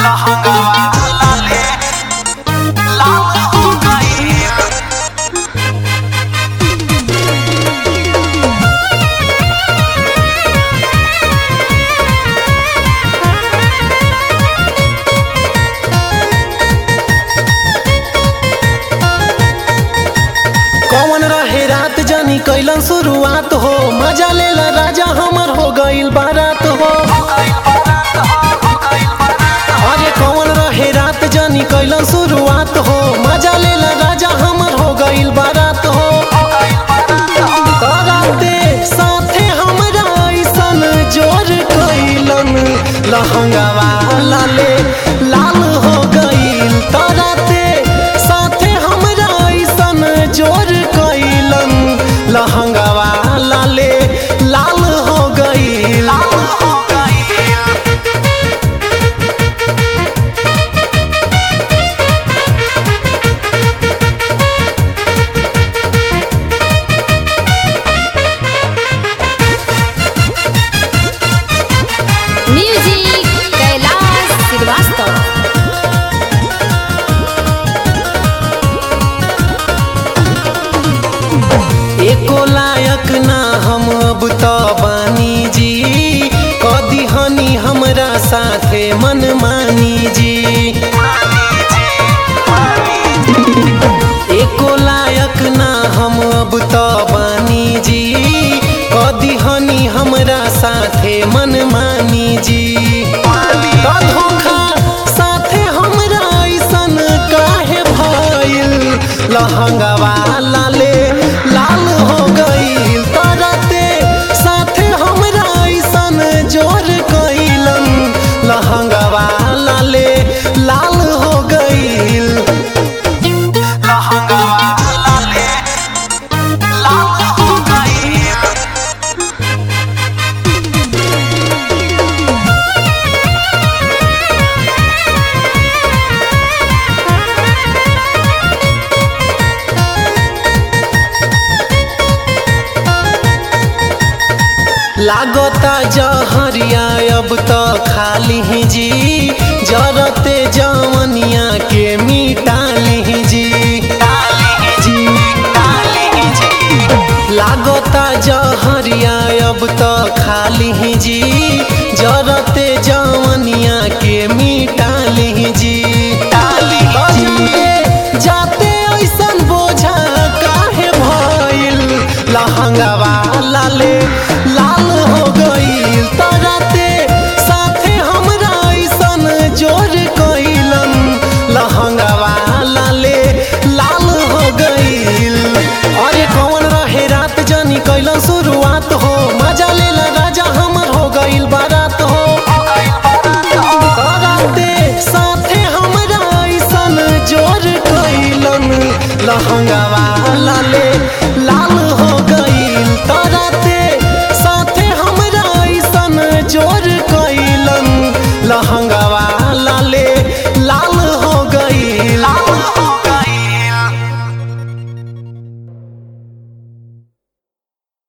कौन रहे रात जानी कैलन शुरुआत हो मजा लेला राजा हमर हो गइल बारात हो अरे कौन रहे रात जानी कैलन शुरुआत हो मजा लेला राजा हमर हो गइल बारात हो तराते साथे हमरा ऐसन जोर कैलन लहंगावा लाले लाल हो गइल तराते साथे हमरा ऐसन जोर कैलन लहंगावा लाले लाल हो गइल म्यूजिक कैलाश श्रीवास्तव एको लायक ना हम अब तो बानी जी कदी हनी हमरा साथे मन मानी जी एको लायक ना हम अब तो बानी जी कदी हनी हमरा साथे मन मानी जी तो धोखा साथे हमरा ऐसन काहे भइल लहंगवा लाले लाल हो गइल तरते साथे हमरा ऐसन जोर कैलन लहंगवा लाले लाल हो गइल लागता जहरिया अब तो खाली ही जी जरते जवनिया के मिटाली जी जी लागता जहरिया अब तो खाली ही जी जरते जवनिया के मिटाली जी जाते जाते ऐसन बोझा काहे भइल लहंगवा लाले लाल हो गइल तराते साथे हमरा ऐसन जोर कैलन लहंगवा लाले लाल हो गइल अरे कौन रहे रात जानी कैलन शुरुआत हो मजा लेला राजा हमर हो गइल बारात हो तराते साथे हमरा ऐसन जोर कैलन लहंगवा लाले लाल